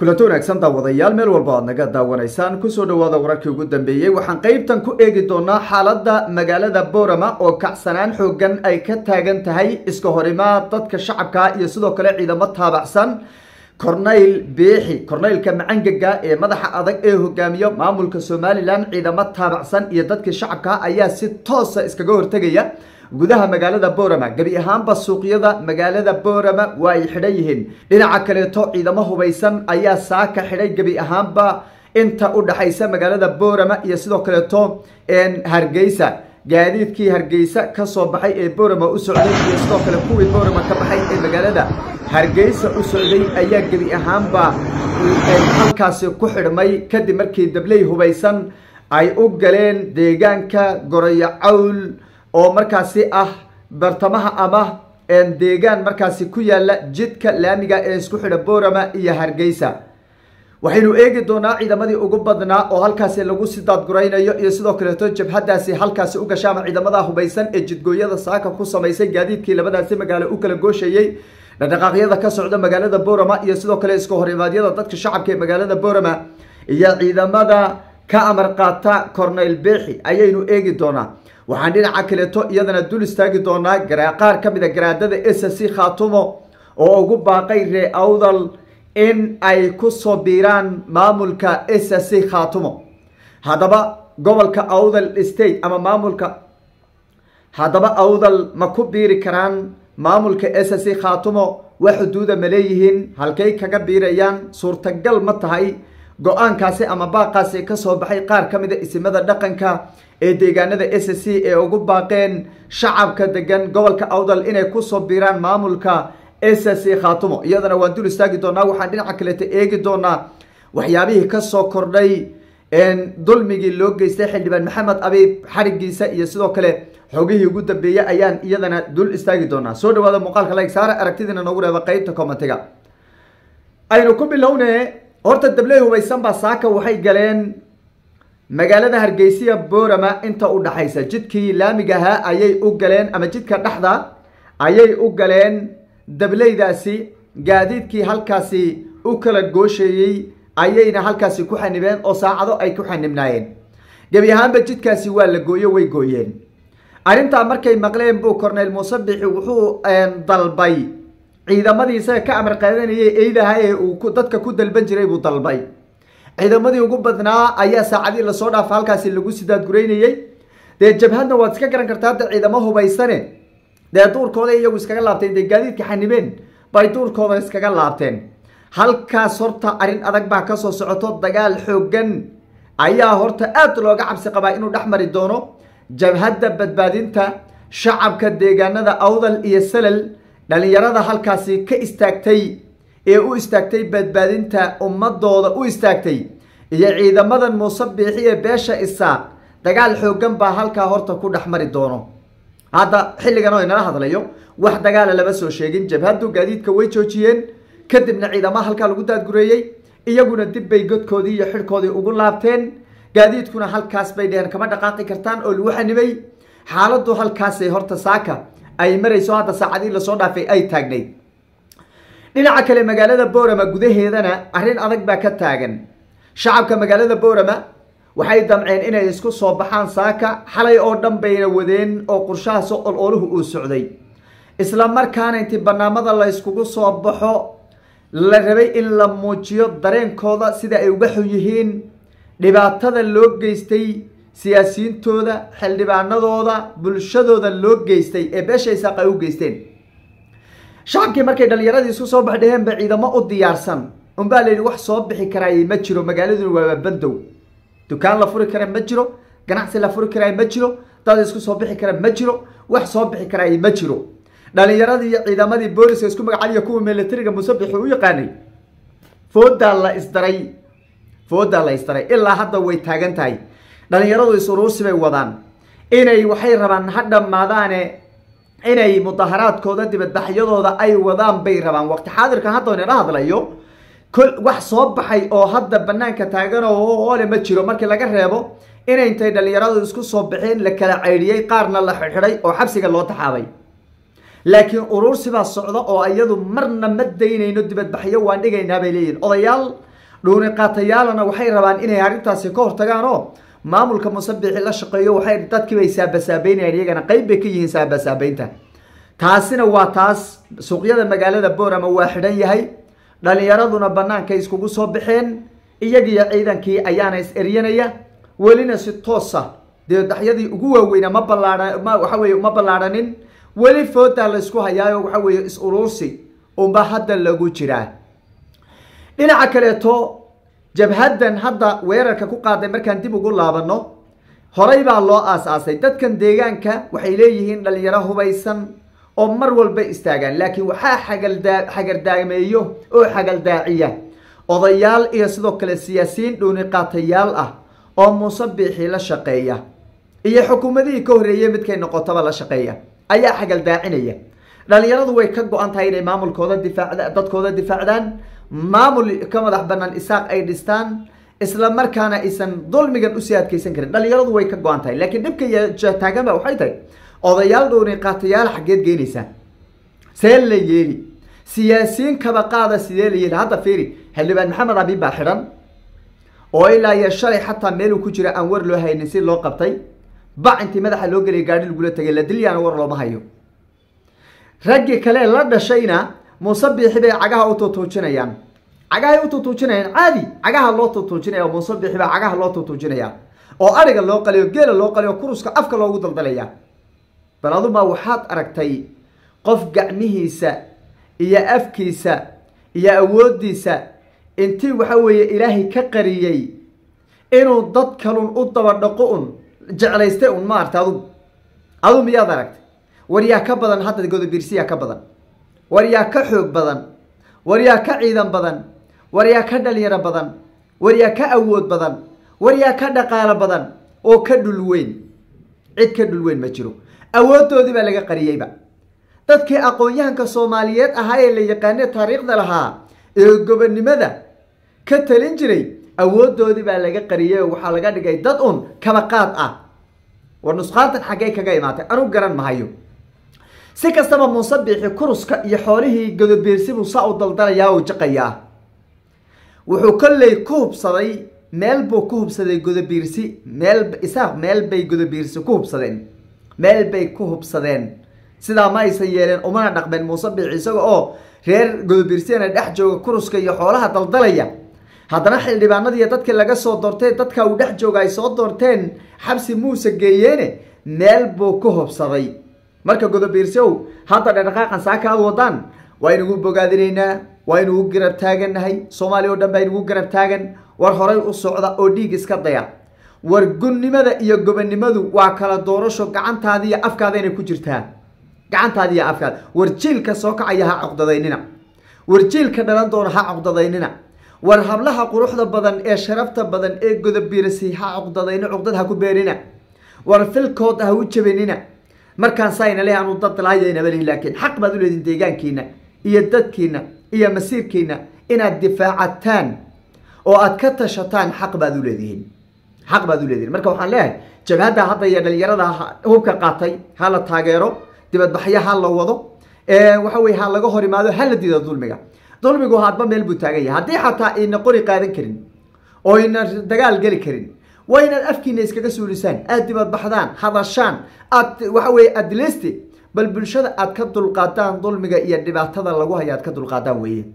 kulanto wanaagsan daawadayaal meel walba aad naga daawanaysaan kusoo dhawaada wararkii ugu dambeeyey waxaan qeybtan ku eegi doonaa xaaladda magaalada boorama oo kacsanaan xoogan ay ka taagan tahay iska horimaad dadka shacabka iyo sidoo kale ciidamo taabacsan corneyl biixi corneylka macangaga ee madaxa adag ee hogaamiyo maamulka somalilan ciidamo taabacsan iyo dadkii shacabka ayaa si toosa iskaga hortegaya gudaha magaalada boorama gebi ahaanba suuqyada magaalada boorama waa ay xidhan yihiin dhinaca kaleeto ciidamo hubaysan ayaa saaka xidhay gebi ahaanba inta u dhaxaysa magaalada boorama iyo sidoo kaleeto hargeysa gaadiidkii hargeysa kasoo baxay ee boorama u socday iyo sidoo kale kuwii boorama ka baxay ee magaalada hargeysa u socday ayaa gebi ahaanba halkaasi ku xidhmay kadib markii dabley hubaysan ay u galeen deegaanka gorayo cawl oo markaasi ah bartamaha ama deegaan markaasi ku yaala jidka laamiga ee isku xidha boorama iyo hargeysa waxaynu eegi doonaa ciidamadii ugu badnaa oo halkaasi lagu si daadguraynayo iyo sidoo kaleeto jabhadaasi halkaasi u gasha ama ciidamada hubaysan ee jidgooyada saaka ku samaysay gaadiidkii labadaasi magaalo u kala gooshayey dhaqdhaqaaqyada ka socda magaalada boorama iyo sidoo kale iska horimaadyada dadka shacabka ee magaalada boorama iyo ciidamada ka amar qaata corneyl beexi ayaynu eegi doonaa waxaan dhinaca kaleeto iyadana dul istaagi doonaa qaar ka mid a garaadada s c khaatumo oo ugu baaqay ree awdal in ay kusoo biiraan maamulka s c khaatumo haddaba gobolka awdal state ama maamulka haddaba awdal ma ku biiri karaan maamulka s c khaatumo wax xuduuda ma leeyihiin halkay kaga biirayaan suurtagal ma tahay go-aankaasi ama baaqaasi kasoo baxay qaar ka mida isimada dhaqanka ee deegaanada s c ee ugu baaqeen shacabka degan gobolka awdal inay kusoo biiraan maamulka s c khaatumo iyadana waan dul istaagi doonaa waxaan dhinaca kaleeta eegi doonaa waxyaabihii kasoo kordhay dulmigii loo geystay xildhibaan maxamed abiib xarigiisa iyo sidoo kale xogihii ugu dambeeyey ayaan iyadana dul istaagi doonaa soo dhawaada muuqaalka like saara aragtidiina noogu reeba qeybta commentiga aynu ku bilowne horta dabley hubaysan baa saaka waxay galeen magaalada hargeysiya boorama inta u dhaxaysa jidkii laamiga ahaa ayay u galeen ama jidka dhexda ayay u galeen dableydaasi gaadiidkii halkaasi u kala goosheeyey ayayna halkaasi ku xanibeen oo saacado ay ku xanibnaayeen gebi ahaanba jidkaasi waa la gooyo way gooyeen arrintaa markay maqleen buu corneyl muuse bixi wuxuu dalbay ciidamadii isaga ka amar qaadanayay eydaha ee uu dadka ku dalban jiray buu dalbay ciidamadii ugu badnaa ayaa saacadii lasoo dhaafa halkaasi lagu sidaadguraynayey dee jabhadna waad iska garan kartaa hadda ciidamo hubaysane dee duurkooda iyagu iskaga laabteen dee gaadiidka xanibeen bay duurkooda iskaga laabteen halkaas horta arrin adag baa kasoo socoto dagaal xoogan ayaa horta aad looga cabsi qabaa inuu dhex mari doono jabhadda badbaadinta shacabka deegaanada awdal iyo salal dhalinyarada halkaasi ka istaagtay ee u istaagtay badbaadinta ummadooda u istaagtay iyo ciidamadan muuse biixi ee beesha isaaq dagaal xoogan baa halkaa horta ku dhex mari doono hadda xilligan oo inala hadlayo wax dagaala lama soo sheegin jabhaddu gaadiidka way joojiyeen kadibna ciidamaha halkaa lagu daadgureeyey iyaguna dib bay godkoodii iyo xidhkoodii ugu laabteen gaadiidkuna halkaas bay dheheen kama dhaqaaqi kartaan oo lagu xanibay xaaladdu halkaasay horta saaka ay marayso hadda saacadii lasoo dhaafay ay taagnayd dhinaca kale magaalada boorama gudaheedana arrin adag baa ka taagan shacabka magaalada boorama waxay damceen inay isku soo baxaan saaka xalay oo dhan bayna wadeen oo qorshahaas olooluhu uu socday isla markaana intii banaamada la yskugu soo baxo la rabay in la muujiyo dareenkooda sida ay uga xun yihiin dhibaatada loo geystay siyaasiyiintooda xildhibaanadooda bulshadooda loo geystay ee beesha isaaq ay u geysteen shacabkii markay dhalinyaradii isku soo bax dheheen ba ciidamo u diyaarsan unbaa la yidhi wax soo bixi karaay ma jiro magaaladuna waaba bandow dukaan la furi kara ma jiro ganacsi la furi karaay ma jiro dad isku soo bixi kara ma jiro wax soo bixi karaay ma jiro dhalinyaradii iyo ciidamadii booliska isku magacaaliya kuwa militariga musabixi u yaqaanay foodaa la isdaray foodaa la isdaray ilaa hadda way taagan tahay dhalinyaradu is-uruursi bay wadaan inay waxay rabaan ha dhammaadaane inay mudaharaadkooda dibadbaxyadooda ay wadaan bay rabaan waqti xaadirkan hadda inala hadlayo kol wax soo baxay oo hadda banaanka taagan oo ole ma jiro markii laga reebo inay intay dhalinyaradu isku soo baxeen la kala caydhiyey qaarna la xidxiday oo xabsiga loo taxaabay laakiin uruursibaa socda oo iyadu marna ma daynayno dibadbaxyo waan dhigaynaa bay leeyihin odayaal dhuuni qaatayaalana waxay rabaan inay arrintaasi ka hortagaan oo maamulka musabixi la shaqeeyo waxay dadkiibay saabasaabeynayaan iyagana qeyb bay ka yihiin saabasaabeynta taasina waa taas suuqyada magaalada boorama waa xidhan yahay dhalinyaraduna bannaankay iskugu soo baxeen iyagiyo ciidankii ayaana is eryanaya welina si toosa dee daxyadii ugu waaweyna ma ballaaa ma waxa weye ma ballaadhanin weli foodaa laysku hayaayo waxa weeye is uruursi unba hadda lagu jiraa dhinaca kaleeto jabhaddan hadda weerarka ku qaaday markaan dib ugu laabano horey baa loo aas-aasay dadkan deegaanka waxay leeyihiin dhalinyaro hubaysan oo mar walba istaagaan laakiin waxaa xagaldaa xagardaameeyo oo xagaldaaciya odayaal iyo sidoo kale siyaasiyiin dhuuni qaatayaal ah oo muuse biixi la shaqeeya iyo xukuumadihii ka horreeyey midkay noqotaba la shaqeeya ayaa xagaldaacinaya dhalinyaradu way ka go-an tahay inay maamulkooda difaacda dadkooda difaacdaan maamul ka madax banaan isaaq ay dhistaan isla markaana aysan dulmigan usii adkeysan karin dhalinyaradu way ka go-an tahay laakiin dhibka taagan ba waxay tahay odayaal dhuuni qaatayaal xaggeed geynaysaa see la yeeli siyaasiyiin kaba qaada sidee la yeeli hadda fiiri xildhibaan maxamed abiin baa xidhan oo ilaa iyo shalay xataa meeluu ku jira aan war loo haynin si loo qabtay bac intii madaxa loo geliyay gaadhi lagula tagay la dilyaana war looma hayo raggii kale la dhashayna muuse biixi bay cagaha u tuutuujinayaan cagahay u tuutuujinayaan caadi cagaha loo tuutuujinaya muuse biixi baa cagaha loo tuutuujinaya oo ariga loo qaliyo geela loo qaliyo kuruska afka loogu daldalaya bal adumaa waxaad aragtay qof gacmihiisa iyo afkiisa iyo awooddiisa intii waxa weeye ilaahay ka qariyey inuu dad kalun u dabadhaqo un jeclaystay un maarta adug adu miyaad aragtay war yaa ka badan hadda godobiirsiyaa ka badan war yaa ka xoog badan war yaa ka ciidan badan war yaa ka dhalinyaro badan war yaa ka awood badan war yaa ka dhaqaalo badan oo ka dhul weyn cid ka dhul weyn ma jiro awooddoodii baa laga qariyeyba dadkii aqoon-yahanka soomaaliyeed ahaa ee la yaqaane taariikhda lahaa ee gobonnimada ka talin jiray awooddoodii baa laga qariyey oo waxaa laga dhigay dad un kabaqaad ah war nusqaantan xaggay kaga imaatay anu garan mahayo si kastaba muuse biixi kuruska iyo xoolihii godobiirsibuu saa u daldalayaa oo jaqayaa wuxuu kolley ku hubsaday meel buu ku hubsaday godobiirsi meel isaaq meel bay godobiirsi ku hubsadeen meel bay ku hubsadeen sidaa ma aysan yeeleen umana dhaqmeen muuse biixi isaga oo reer godobiirsiyana dhex jooga kuruska iyo xoolaha daldalaya haddana xildhibaanadiiyo dadkii laga soo doortay dadka uu dhex jooga ay soo doorteen xabsi muuse geeyeene meel buu ku hubsaday marka godobiirsiow hadda dhaqdhaqaaqan saaka aad wadaan waa inugu bogaadinaynaa waa inugu garab taagannahay soomaaliya o dhan baa inugu garab taagan war horay u socda oo dhiig iska daya war gunnimada iyo gobonnimadu waa kala doorasho gacantaadi iyo afkaada inay ku jirtaa gacantaadi iyo afkaada war jiilka soo kacaya ha coqdadaynina war jiilka dhalan doona ha coqdadaynina war hablaha quruxda badan ee sharafta badan ee godobiirsi ha coqdadayno cuqdad ha ku beerina war filkood ha u jabinina markaan sayna leh aanu dad laayaynaba lihin laakiin xaq baad u leedihin deegaankiina iyo dadkiina iyo masiirkiina inaad difaacataan oo aad ka tashataan xaq baad u leedihiin xaq baad u leedihin marka waxaan leeyahay jabhadda hadda iyo dhalinyarada hubka qaatay ha la taageero dibadbaxyo ha la wado waxa weye ha laga hor imaado ha la diido dulmiga dulmigu hadba meel buu taagan yahay haddii xataa ayna qori qaadan karin oo ayna dagaal geli karin waa inaad afkiina iskaga suulisaan aada dibadbaxdaan hadashaan aad waxa weye adleysti bal bulshada aad ka dulqaadaan dulmiga iyo dhibaatada lagu haya aad ka dulqaadaan weeye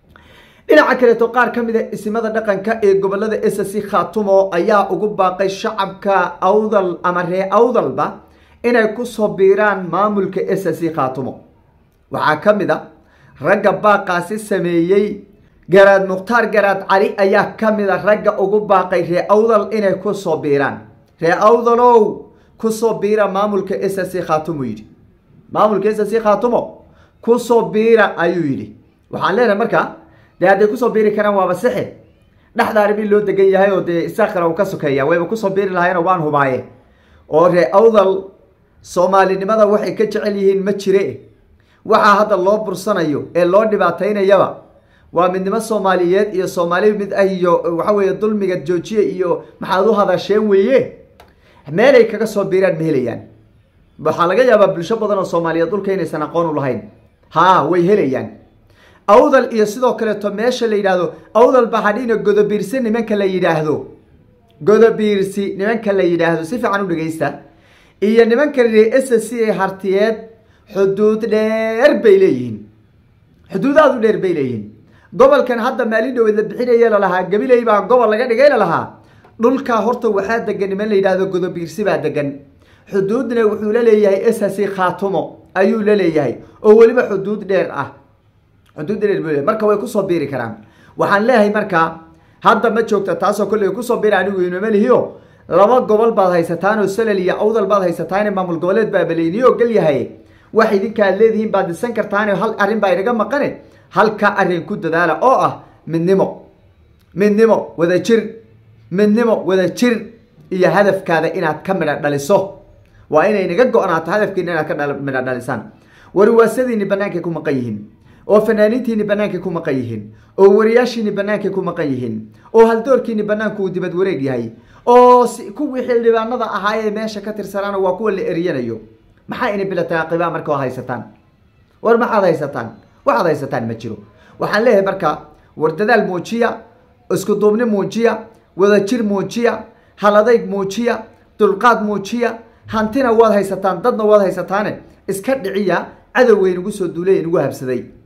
dhinaca kaleeto qaar ka mid a isimada dhaqanka ee gobolada s c khatumo ayaa ugu baaqay shacabka awdal ama ree awdalba inay kusoo biiraan maamulka s c khatumo waxaa ka mid a ragga baaqaasi sameeyey garaad mukhtaar garaad cali ayaa ka mid a ragga ugu baaqay ree awdal inay kusoo biiraan ree awdalow kusoo biira maamulka s c khatumo yidhi maamulka s c khatumo kusoo biira ayuu yidhi waxaan leenahay marka dee hadday kusoo biiri karaan waaba sixi dhexda arrimi loo degan yahay oo dee isaaqana uu ka sokeeya wayba kusoo biiri lahaayeen waan hubaaye oo ree awdal soomaalinimada waxay ka jecel yihiin ma jire waxaa hadda loo bursanayo ee loo dhibaataynayaba waa midnimo soomaaliyeed iyo soomaali mid ah iyo waxa weeye dulmiga joojiye iyo maxaad u hadasheen weeye meelay kaga soo biiraan ma helayaan waxaa laga yaabaa bulsho badan oo soomaaliyeed dhulka inaysan aqoon u lahayn haa way helayaan awdal iyo sidoo kaleeto meesha la yidhaahdo awdal bahadhina godobiirsi nimanka la yidhaahdo godobiirsi nimanka la yidhaahdo si fiican u dhegeysta iyo nimanka s c a hartiyeed xuduud dheer bay leeyihiin xuduud aada u dheer bay leeyihiin gobolkan hadda maalin dhaweed la bixinaya lalahaa gabiley baa gobol laga dhigay lalahaa dhulkaa horta waxaa degan niman la yidhahdo godobiirsi baa degan xuduudna wuxuu la leeyahay s c khaatumo ayuu la leeyahay oo weliba xuduud dheer ah xuduud dheer buu leeyahay marka way kusoo biiri karaan waxaan leeyahay markaa hadda ma joogta taasoo kolley kusoo biira anigu inoma lihiyo laba gobol baad haysataan oo salal iyo awdal baad haysataan maamul goboleed baa baleyniyo gal yahay wax idinka aad leedihiin baad dhisan kartaan hal arrin baa inaga maqane halka arrin ku dadaala oo ah midnimo midnimo wada jir midnimo wada jir iyo hadafkaada inaad ka midha dhaliso waa inay naga go-naato hadafkiina inaad ka midha dhalisaan warwaasadiini bannaankay ku maqan yihiin oo fanaaniintiini bannaankay ku maqan yihiin oo wariyaashiini bannaankay ku maqan yihiin oo haldoorkiini bannaanku uu dibad wareeg yahay oo kuwii xildhibaanada ahaa ee meesha ka tirsanaana waa kuwa la eriyanayo maxaa ina bilatay aqibaa marka oo haysataan war maxaad haysataan waxaad haysataan ma jiro waxaan leeyahay marka war dadaal muujiya isku duubni muujiya wadajir muujiya haladayg muujiya dulqaad muujiya hantina waad haysataan dadna waad haysataane iska dhiciya cadowgay nagu soo duulay nagu habsaday